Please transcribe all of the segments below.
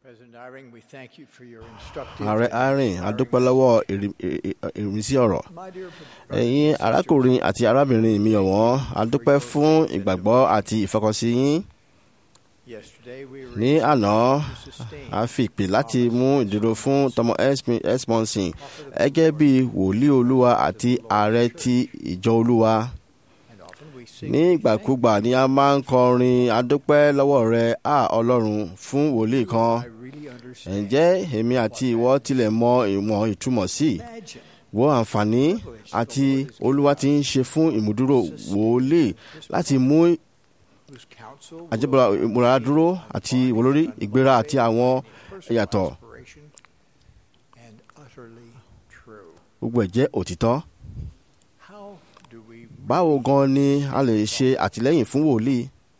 President Iring, we thank you for your instructive ààrẹ arin adúpẹ́ lọ́wọ́ ìrì- ì- ì- ìrísí ọ̀rọ̀ My dear ẹ̀yin arákùnrin àti arábìnrin mi ọ̀wọ́n adúpẹ́ fún ìgbàgbọ́ àti ìfọkànsí yín yesterday we were ní àná to sustain a fi ìpè láti mú ìdúró fún tọmọ esmonson gẹ́gẹ́ bí wòlíì olúwa àti ààrẹ ti ìjọ olúwa and often we sing ní ìgbàkúgbà ni a máa ń kọrin adúpẹ́ lọ́wọ́ rẹ a ọlọ́run fún wòlíì kan I really understand. ǹjẹ́ èmi àti ìwọ tilẹ̀ mọ ìwọ̀n ìtumọ̀ sí i Imagine wo àǹfààní àti olúwa ti ń ṣe fún ìmúdúró wòlíì láti mú whose counsel will àjẹbọra ìmúra dúró àti ìwòlórí ìgbéra àti àwọn personal ìyàtọ̀ inspiration and utterly true. gbogbo ẹ̀ jẹ́ òtítọ́. How do we báwo gan ni a lè ṣe àtìlẹ́yìn fún wòlíì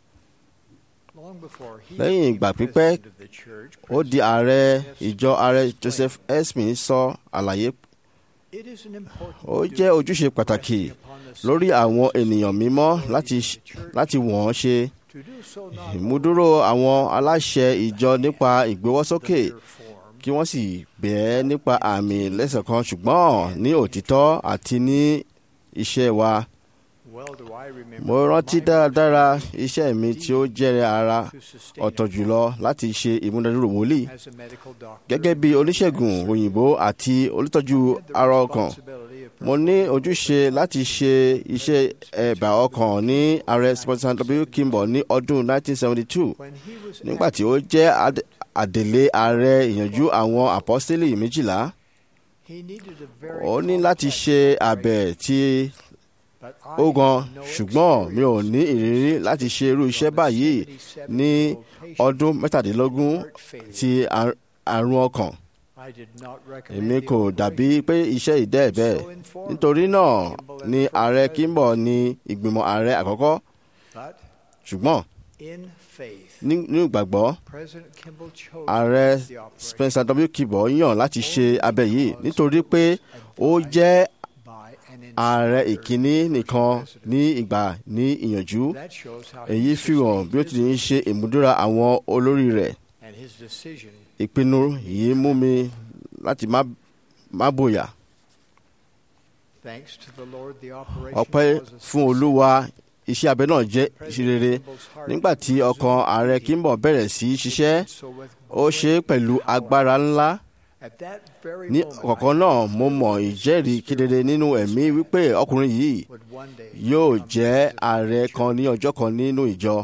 long before he Lẹ́yìn became ìgbà pípẹ́, president of the church, ó di ààrẹ ìjọ ààrẹ joseph esmin sọ àlàyé it is an important ó duty jẹ́ ojúṣe pàtàkì resting upon the lórí àwọn ènìyàn mímọ́ láti of the church láti wọ́n ṣe to do so not ìmúdúró àwọn aláṣẹ ìjọ nípa ìgbéwọ́sókè only their form, kí wọ́n sì bẹ̀ẹ́ nípa àmì lẹ́sẹ̀ kan ṣùgbọ́n ní òtítọ́ àti ní iṣẹ́ wa. well do I remember mo rántí my dáradára iṣẹ́ mi tí ó jẹ́rẹ̀ ara to sustain ọ̀tọ̀ a jùlọ láti ṣe ìmúdádúró wòlíì as a medical doctor. gẹ́gẹ́ bí oníṣègùn òyìnbó àti olùtọ́jú I had the ara ọkàn responsibility of mo ní ojúṣe láti ṣe iṣẹ́ ẹ̀bà ọkàn ní ààrẹ sponsor w kimball ní ọdún 1972 when he was nígbà tí ó jẹ́ ad- àdèlé ààrẹ ìyànjú àwọn àpọ́sítélì méjìlá he needed a very ó ní láti complex ṣe operation, abẹ tí but I ó gan had no ṣùgbọ́n mi ò experience ní ìrírí láti ṣe irú iṣẹ́ from a báyìí 77 ní year old patient ọdún mẹ́tàdínlógún heart failure. ti àr- àrùn ọkàn I did not recommend èmi the kò operation. dàbí pé iṣẹ́ ìdẹ́ bẹ́ẹ̀ So informed nítorí náà Kimball ni and ààrẹ President, kimball ní ìgbìmọ̀ ààrẹ àkọ́kọ́ but ṣùgbọ́n in faith, ní- nínú ìgbàgbọ́ President Kimball chose ààrẹ to do the operation spencer w kimball yàn láti ṣe abẹ yìí nítorí pé ó jẹ́ by an ààrẹ instructor ìkíní nìkan ní ìgbà ní ìyànjú That shows how he èyí fi hàn bí ó ti ń ṣe ìmúdúrà àwọn olórí rẹ̀ and his decision ìpinnu yìí mú mi láti má má bòyà thanks to the Lord the operation ọpẹ́ was a fún olúwa iṣẹ́ abẹ náà jẹ́ President ìṣerere Kimball's heart nígbà tí ọkàn ààrẹ kimball bẹ̀rẹ̀ sí í ṣiṣẹ́ so with ó ṣe é pẹ̀lú agbára ńlá at that very ní moment, ọ̀kọ̀ọ̀kan náà mo mọ̀ ìjẹ́rìí kedere nínú ẹ̀mí wípé ọkùnrin yìí would one day yóò become jẹ́ president of ààrẹ the kan church. ní ọjọ́ kan nínú ìjọ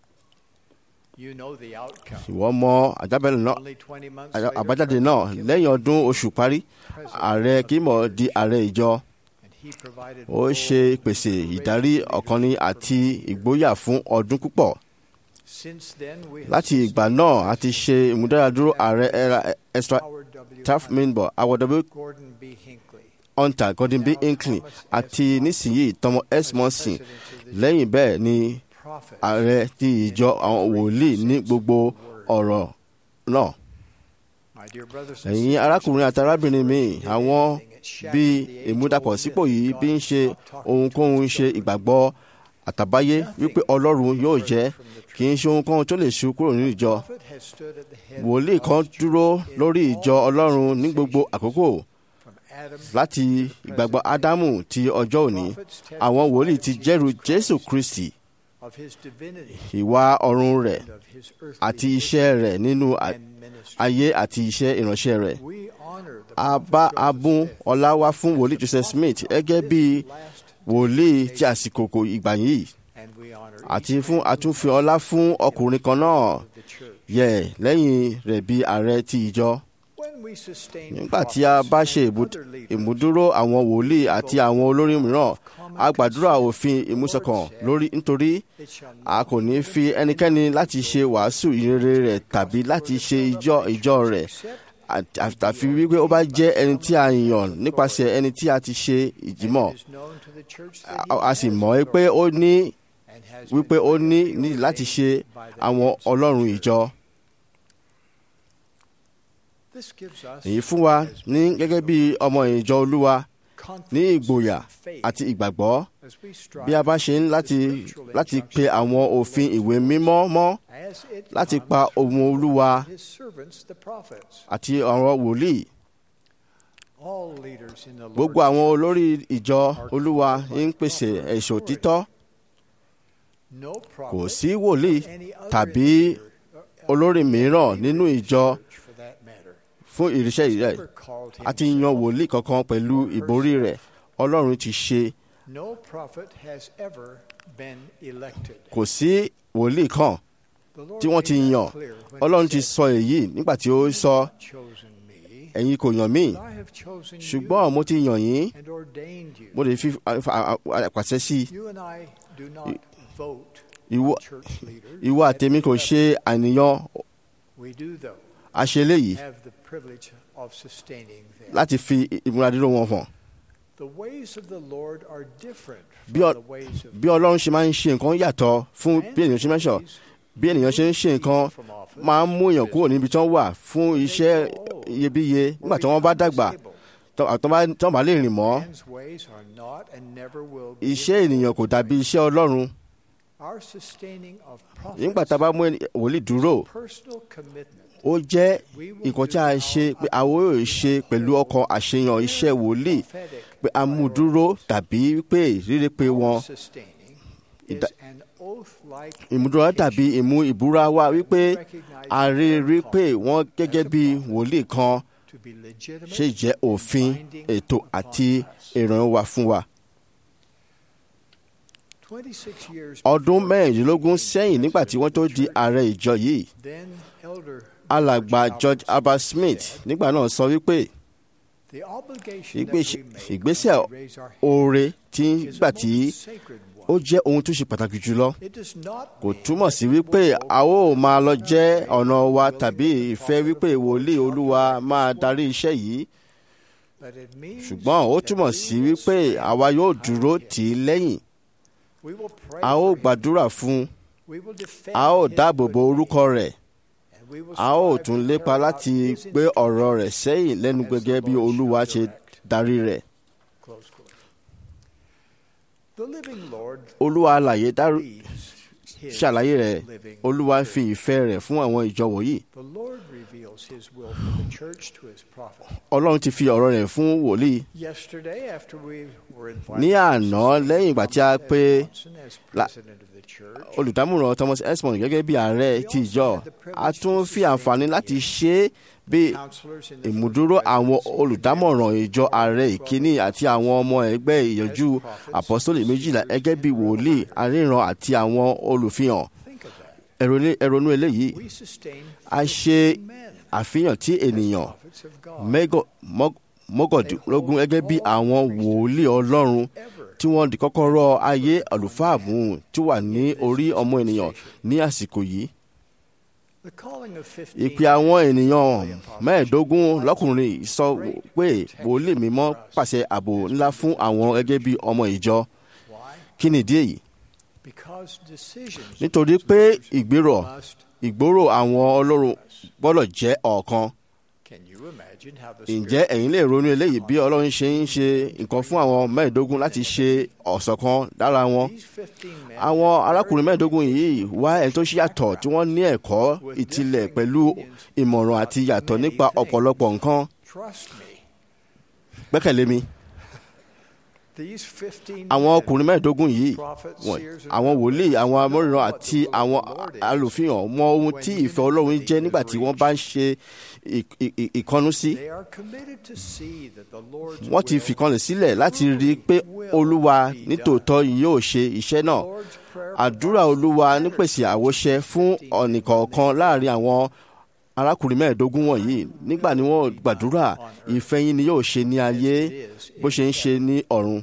You know the outcome. ìwọ mọ àjábẹ́lẹ̀ náà Only 20 months àjá- later, àbájáde náà President lẹ́yìn ọdún oṣù parí Kimball, ààrẹ kimball di ààrẹ ìjọ and he provided ó bold ṣe ìpèsè ìdarí inspiration ọ̀kanni for àti many. ìgboyà fún ọdún púpọ̀ Since then, we have láti ìgbà náà a ti ṣe ìmúdáradúró ààrẹ era extra Howard W. taft Hunter, minbo awọdọbí Gordon B. Hinckley, hunter gordon b hinckley àti nísìnyí thomas s monson presidents of the lẹ́yìn bẹ́ẹ̀ ni prophets. ààrẹ ti ìjọ àwọn wòlíì ní gbogbo ọ̀rọ̀ náà My dear brothers and ẹ̀yin sisters, arákùnrin àti arábìnrin mi àwọn bí ìmúdàpọ̀ sípò yìí bí ń ṣe ohunkóhun ṣe ìgbàgbọ́ àtàbáyé wípé ọlọ́run yóò jẹ́ kì í ṣe ohunkóhun tó lè ṣu kúrò nínú ìjọ prophet has stood at the head wòlíì kan of dúró church in lórí all ìjọ ọlọ́run ní gbogbo àkókò from Adam láti ìgbàgbọ́ ádámù ti ọjọ́ òní àwọn wòlíì ti jẹ́rù jésù kristi of his divinity ìwà ọ̀run rẹ̀ and of his earthly àti iṣẹ́ rẹ̀ nínú à- and ministry. ayé àti iṣẹ́ ìránṣẹ́ rẹ̀ We honor the a prophet bá Joseph abún Smith ọlá wá fún wòlíì joseph smith gẹ́gẹ́ bí last, wòlíì ti àsìkò kò ìgbà yìí and we honor àti each fún man àtúnfi ọlá fún ọkùnrin kan náà of the church. yẹ lẹ́yìn rẹ̀ bí ààrẹ ti ìjọ When we sustain nígbà tí a bá ṣe prophets ìbú- and other leaders, ìmúdúró àwọn wòlíì àti àwọn olórí mìíràn a gbàdúrà òfin ìmúṣọ̀kan lórí nítorí it shall a not kò ní fi ẹnikẹ́ni láti ṣe wàásù ìrere rẹ̀ tàbí láti ṣe ìjọ ìjọ rẹ̀ àt- àtàfi wípé ó bá jẹ́ ẹni tí a yàn nípasẹ̀ ẹni tí a ti ṣe ìjímọ̀ It is known to the church that a he a sì has mọ̀ ẹ́ pé ó ní and has wípé been ó ní perfectly ní láti ṣe ordained by the àwọn heads of the ọlọ́run church. ìjọ This gives us èyí fún wa as ní gẹ́gẹ́ bí ọmọ ìjọ olúwa ní ìgboyà àti ìgbàgbọ́ as we strive bí a bá ṣe ń láti láti pe àwọn òfin ìwé mímọ́ mọ́ as it láti comes pa ohun olúwa his servants the prophets àti ọ̀rọ̀ wòlíì all leaders in the Lord gbogbo àwọn olórí ìjọ olúwa ń pèsè ẹ̀ṣọ́ títọ́ no prophet kò sí wòlíì any other tàbí individual, uh, olórí mìíràn nínú ìjọ church for that matter fún ìríṣẹ́ rẹ̀ ever called a ti yan himself. wòlíì kankan pẹ̀lú ìborí rẹ̀ ọlọ́run ti ṣe no prophet has ever been elected kò sí wòlíì kan The Lord tí wọ́n ti made that yàn clear when he ọlọ́run ti said, sọ èyí nígbà tí ó sọ "You have chosen me, ẹ̀yin kò yàn mí but I have chosen ṣùgbọ́n mo ti yàn yín you and ordained you. mo lè fi àpàṣẹ sí i You and I do not vote ìwọ on church leaders. ìwọ àtẹ̀mí kò ṣe àníyàn We do, though, àṣeléyìí have the privilege of sustaining them. láti fi ìmúradúró wọn hàn The ways of the Lord are different Bí from ọ- the ways of bí ọlọ́run ṣe máa ń ṣe nǹkan yàtọ̀ fún bí ènìyàn ṣe mẹ́sọ̀ bí ènìyàn ṣe ń ṣe nǹkan máa ń mú èèyàn kúrò níbi tí wọ́n wà fún iṣẹ́ iyebíye nígbà tí wọ́n bá dàgbà tó- àtọ́ bá- tí wọ́n bá lè rìn mọ́ Man's ways are not and never will be iṣẹ́ ènìyàn kò dàbí iṣẹ́ ọlọ́run Our sustaining of nígbà tá a bá mú ẹni- wòlíì dúró personal commitment ó jẹ́ nǹkan tí a ṣe pé àwọn yóò ṣe pẹ̀lú ọkàn àṣeyàn iṣẹ́ wòlíì prophetic pé a mú dúró tàbí pé rírí pé wọn sustaining is Ìdá- an oath-like ìmúdúró tàbí ìmú ìbúra wa wípé a rí rí pé wọ́n gẹ́gẹ́ bí wòlíì kan to be legitimate ṣe jẹ́ òfin ètò àti ìrànwọ́ wa fún wa. 26 years ọdún before mẹ́rìndínlógún sẹ́yìn nígbà tí wọ́n tó di ààrẹ ìjọ yìí then elder alàgbà George George Albert Albert Smith said, nígbà náà sọ wípé the obligation ìgbésẹ̀ that we make ìgbésẹ̀ when we raise our hand oore tí is gbà a tí most sacred ó one. jẹ́ ohun tó ṣe pàtàkì jùlọ It does not kò mean túmọ̀ that sí we wípé will a ó go máa lọ our jẹ́ way, ọ̀nà wa willing tàbí to ìfẹ́ follow wípé the wòlíì Lord's olúwa directions máa one. darí iṣẹ́ yìí But it means ṣùgbọ́n ó that túmọ̀ we sí will wípé stand àwa yóò behind dúró him. tì í lẹ́yìn We will pray a ó for him. gbàdúrà fún un We will defend a ó his dáàbò good bo name. orúkọ rẹ̀ And we will a ó strive tún to lépa carry out láti his gbé ọ̀rọ̀ rẹ̀ instructions sẹ́yìn lẹ́nu as the gẹ́gẹ́ bí Lord olúwa shall ṣe direct. darí rẹ̀ Close quote. The living Lord olúwa alàyè dárú leads his ṣàlàyé rẹ̀ living olúwa church. fi ìfẹ́ rẹ̀ fún àwọn ìjọ wọ̀nyí The Lord reveals his will for the church to his prophet. ọlọ́run ti fi ọ̀rọ̀ rẹ̀ fún wòlíì Yesterday, after we were invited ní to àná succeed lẹ́yìn ìgbà tí a Thomas pé S. Johnson as la- president of the church, olùdámọ̀ràn Thomas Esmond gẹ́gẹ́ bí ààrẹ ti ìjọ a tún fi àǹfààní láti ṣe é bí counselors in the ìmúdúró first àwọn presidency olùdámọ̀ràn ìjọ ààrẹ ìkíní àti àwọn ọmọ ẹgbẹ́ ìyànjú àpọ́sítélì méjìlá gẹ́gẹ́ bí wòlíì aríran àti àwọn olùfihàn Think of that. ẹ̀rọ- ẹ̀rọnú eléyìí We sustain a ṣe 50 men àfihàn tí as ènìyàn prophets of God. mẹ́gọ- mọ́- mọ́kàndínlógún gẹ́gẹ́ bí àwọn wòlíì ọlọ́run Ever tí wọ́n di kọ́kọ́rọ́ ayé àlùfáà mú tí wà ní orí ọmọ ènìyàn ní àsìkò yìí The calling of 15 ìpè àwọn ènìyàn mẹ́ẹ̀ẹ́dógún lọ́kùnrin sọ pé wòlíì mímọ́ pàṣẹ ààbò ńlá fún àwọn gẹ́gẹ́ bí ọmọ ìjọ Why? kí nìdí èyí Because decisions nítorí pé ìgbérò must. ìgbóró àwọn ọlọ́run gbọ́dọ̀ jẹ́ ọ̀kan Can you imagine how the ǹjẹ́ ẹ̀yin lè ronú eléyìí bí ọlọ́run ṣe ń ṣe nǹkan fún àwọn mẹ́ẹ̀ẹ́dógún láti ṣe ọ̀ṣọ̀kan lára wọn These 15 men àwọn arákùnrin mẹ́ẹ̀ẹ́dógún yìí wá ẹni tó ṣe yàtọ̀ tí wọ́n ní ẹ̀kọ́ ìtìlẹ̀ pẹ̀lú ìmọ̀ràn àti yàtọ̀ nípa ọ̀pọ̀lọpọ̀ nǹkan Trust me. gbẹ́kẹ̀lé mi These 15 àwọn men, ọkùnrin mẹ́ẹ̀ẹ́dógún yìí prophets, wọ̀n- seers, and àwọn wòlíì prophets, àwọn know amóríran what àti the will of àwọn the Lord is alùfihàn mọ ohun tí ìfẹ́ ọlọ́run jẹ́ nígbà tí wọ́n bá ń ṣe ì- ì- ì- ìkọnú sí They are committed to see that the Lord's wọ́n ti will, fìkanlẹ̀ sílẹ̀ láti rí i pé olúwa nítòótọ́ yóò ṣe iṣẹ́ náà Lord's prayer àdúrà provides olúwa the nípèsè pattern àwòṣe fún ọ̀nìkọ̀ọ̀kan láàrin àwọn arákùnrin mẹ́ẹ̀ẹ́dógún wọ̀nyí nígbà ni wọ́n gbàdúrà ìfẹ́ yín ni yóò ṣe ní ayé bó ṣe ń ṣe ní ọ̀run.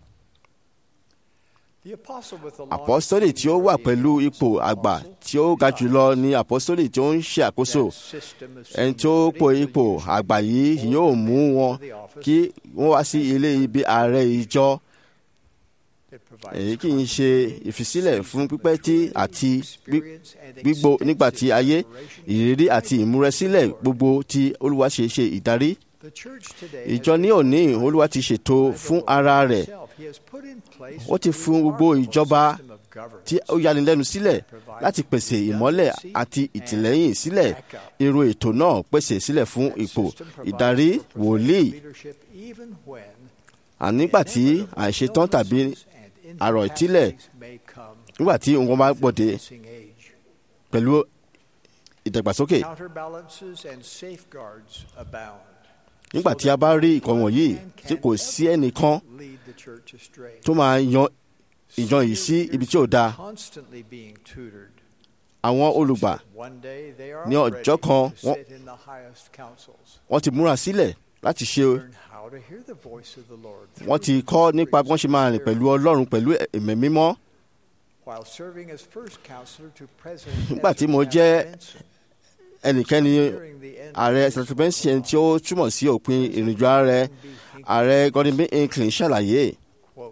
The apostle with the àpọ́sítélì tí ó wà pẹ̀lú ipò àgbà tí ó ga jùlọ ni àpọ́sítélì tí ó ń ṣe àkóso ẹni tí ó po ipò àgbà yìí yóò mú wọn kí wọ́n wá sí ilé ibi ààrẹ ìjọ èyí kì í ṣe ìfisílẹ̀ fún pípẹ́ tí àti gbí- gbígbó nígbà tí ayé ìrírí àti ìmúrẹsílẹ̀ gbogbo tí olúwa ṣe ṣe ìdarí The church today ìjọ has ní òní olúwa ti ṣètò fún ara rẹ̀ He has put in place ó ti a fún gbogbo remarkable ìjọba system of governance. tí ó yanilẹ́nu sílẹ̀ láti pèsè ìmọ́lẹ̀ àti ìtìlẹ́yìn sílẹ̀ irú ètò náà pèsè sílẹ̀ fún ipò System provides ìdarí for prophetic wòlíì leadership even when ànígbà tí àìṣetán tàbí àrò ìtílẹ̀ may come nígbà tí nǹkan bá gbòde missing age. pẹ̀lú ìdàgbàsókè Counterbalances and safeguards abound. nígbà tí a bá rí ìkan wọ̀nyí tí kò sí ẹnìkan Lead the church astray. tó máa yan ìjọ yìí sí ibi tí ò dáa Constantly being tutored. àwọn olùgbà One day they are Ní ready ọjọ́ kan, to wọ́n- sit in the highest councils. wọ́n ti múra sílẹ̀ láti ṣe Learn how to hear the voice of the Lord wọ́n ti through kọ́ the nípa bí wọ́n ṣe máa rìn pẹ̀lú ọlọ́run pẹ̀lú ẹ̀mẹ́ mímọ́ While serving as first counselor to President Nígbà tí Ezra mo Taft jẹ́ Benson, ẹnikẹ́ni during the end ààrẹ of his sàtúbẹ́nsì ẹni tí ó túmọ̀ sí òpin ìrìnàjò ààrẹ ààrẹ Gordon B. Hinckley ṣàlàyé quote,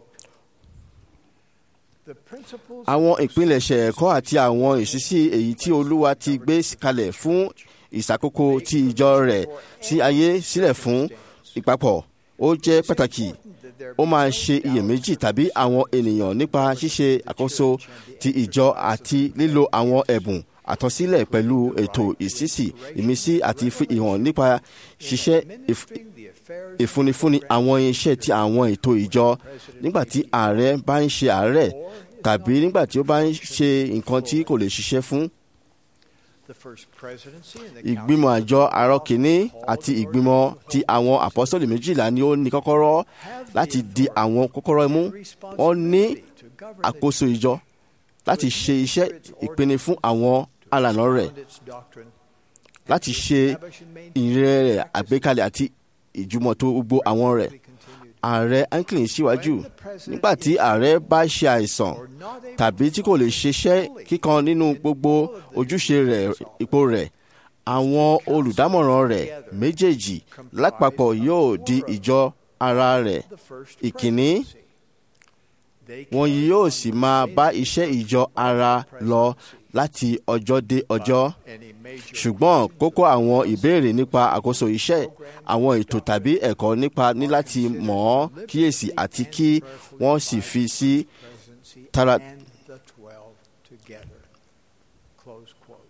"The principles àwọn of ìpilẹ̀ṣẹ̀ ẹ̀kọ́ àti àwọn ìṣísí èyí tí olúwa ti gbé kalẹ̀ fún ìṣàkóso ti ìjọ rẹ̀ sí ayé sílẹ̀ fún ìpapọ̀ ó jẹ́ pàtàkì that there ó máa ṣe iyèméjì tàbí àwọn ènìyàn nípa ṣíṣe àkóso ti ìjọ àti lílo àwọn ẹ̀bùn àtọ́sílẹ̀ pẹ̀lú ètò ìṣísí ìmísí àti fi ìhàn nípa ṣiṣẹ́ ìf- administering the affairs ìfúnnifúnni àwọn iṣẹ́ ti àwọn ètò ìjọ nígbà tí ààrẹ bá ń ṣe àárẹ̀ tàbí nígbà tí ó bá ń ṣe nǹkan tí kò lè ṣiṣẹ́ fún. the first presidency and the ìgbìmọ̀ àjọ àárọ̀ kìíní àti ìgbìmọ̀ ti àwọn àpọ́sọ̀lì méjìlá ni ó ní kọ́kọ́rọ́ láti di àwọn kọ́kọ́rọ́ mú wọ́n ní to govern àkóso ìjọ láti ṣe iṣẹ́ ìpinnu fún àwọn alànà rẹ̀ and its doctrine, láti ṣe establish and maintain ìrìn rẹ̀ àgbékalẹ̀ àti ìjùmọ̀tò gbogbo àwọn rẹ̀ continued ààrẹ anklin síwájú nígbà tí ààrẹ bá ṣe àìsàn or not able tàbí tí kò lè ṣiṣẹ́ kíkan nínú gbogbo ojúṣe rẹ̀ ipò rẹ̀ àwọn olùdámọ̀ràn rẹ̀ méjèèjì lápapọ̀ yóò di ìjọ ara rẹ̀ the first ìkíní presidency. They wọn carry yóò on sì the máa same bá iṣẹ́ ìjọ ara lọ láti ọjọ́ dé ọjọ́ any major ṣùgbọ́n kókó àwọn ìbéèrè nípa àkóso iṣẹ́ àwọn ètò tàbí ẹ̀kọ́ nípa ní láti mọ̀ ọ́ kíyèsí àti kí wọ́n sì fi sí presidency Tara- and the twelve together. Close quote.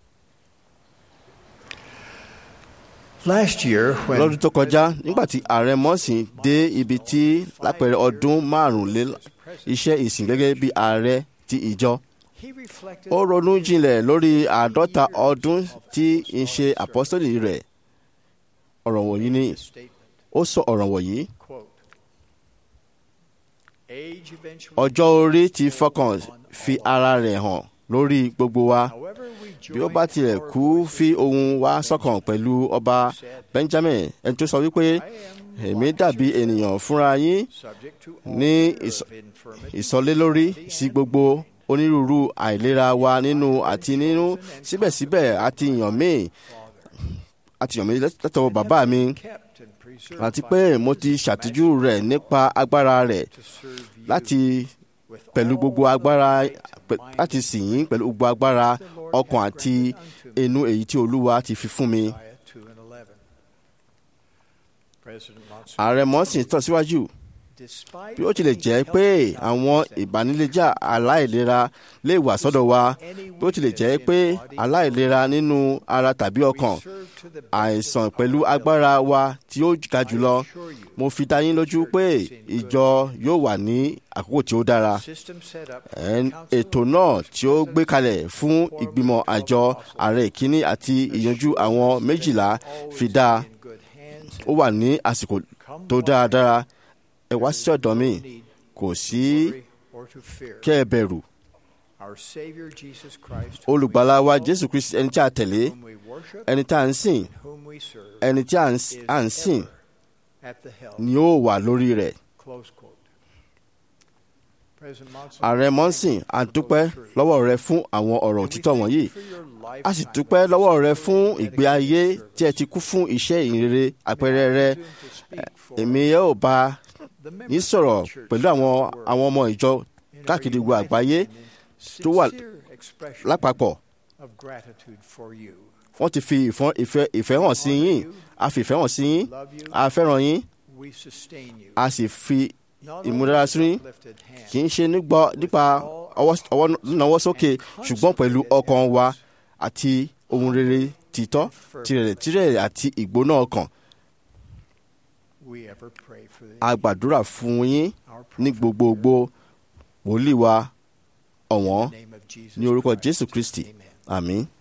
Last year, when lọ́dún tó kọjá nígbà tí ààrẹ mọ́sìn dé ibi tí lápẹẹrẹ ọdún márùnlé iṣẹ́ ìsìn gẹ́gẹ́ bí ààrẹ ti ìjọ he reflected ó ronú jinlẹ̀ lórí àádọ́ta ọdún tí ń ṣe àpọ́sítélì rẹ̀ ọ̀rọ̀ wọ̀nyí ni this statement, ó sọ ọ̀rọ̀ wọ̀nyí quote, Age eventually ọjọ́ orí ti fọkàn fi ara rẹ̀ hàn lórí gbogbo wa However, we bí ó bá join tilẹ̀ our kú voices fi ohun wa sọ́kàn pẹ̀lú ọba Benjamin ẹni tó sọ wípé èmi dàbí ènìyàn fúnra yín subject to ní all manner ìsọ- of infirmity, ìsọlélórí sí gbogbo onírúurú àìlera wa nínú àti nínú síbẹ̀síbẹ̀ àti yàn mí àti yàn mí látọwọ́ bàbá mi kept and preserved àti by pé his mo ti ṣàtújú rẹ̀ nípa agbára rẹ̀ to serve you láti with pẹ̀lú all gbogbo the agbára might pẹ̀- and láti might sìn yín pẹ̀lú gbogbo agbára the Lord ọkàn hath àti granted unto me. inú èyí tí olúwa ti fi fún mi. Isaiah 2 and 11. President Monson, ààrẹ mọ́sìn tẹ̀síwájú despite bí ó tilẹ̀ jẹ́ pé àwọn ìbániléjà aláìlera lè wà sọ́dọ̀ wa bí ó tilẹ̀ jẹ́ pé aláìlera nínú ara tàbí ọkàn serve to the best àìsàn pẹ̀lú agbára wa tí ó ga jùlọ assure you, mo fi dá yín lójú pé ìjọ yóò wà ní àkókò tí ó dára system set up for Ẹn- the council ètò of náà First tí ó gbé President kalẹ̀ fún ìgbìmọ̀ àjọ ààrẹ ìkíní àti ìyanjú àwọn méjìlá fi dá in good hands ó wà ní àsìkò tó dáradára ẹ wá sí ọ̀dọ̀ mi need kò sí worry or to fear. kẹ́ ẹ bẹ̀rù Our Savior Jesus Christ, olùgbàlà wa jésù kristi ẹni tí a tẹ̀lé whom we worship, ẹni tí a ń sìn whom we serve, ẹni tí a ń is à ń sìn ever at the helm. ni ó wà lórí rẹ̀ Close quote. President Monson, ààrẹ mọ́sìn a dúpẹ́ lọ́wọ́ rẹ fún àwọn ọ̀rọ̀ òtítọ́ wọ̀nyí for your life a sì dúpẹ́ lọ́wọ́ rẹ fún ìgbé ayé tí ẹ ti kú fún iṣẹ́ ìrere àpẹẹrẹ rẹ èmi yóò bá yín sọ̀rọ̀ pẹ̀lú àwọn àwọn ọmọ ìjọ káàkiri gbogbo àgbáyé tó wà lápapọ̀ of gratitude for you. wọ́n ti fi ìfọ́n- ìfẹ́ ìfẹ́ hàn sí yín a fi ìfẹ́ hàn sí yín love you, a fẹ́ràn yín we sustain you. a sì fi Not ìmúdára only sí yín with uplifted hand, kì í ṣe nígbà nípa ọwọ́ ọwọ́ náwó sókè ṣùgbọ́n pẹ̀lú ọkàn wa àti ohun rere títọ́ tirẹ̀ tirẹ̀ àti ìgbóná ọkàn we ever pray for the, a gbàdúrà fún yín our ní prophet gbogbogbò wòlíì wa ọ̀wọ́n in the name of Jesus ní orúkọ Christ. Jésù Kristi Amen. àmín.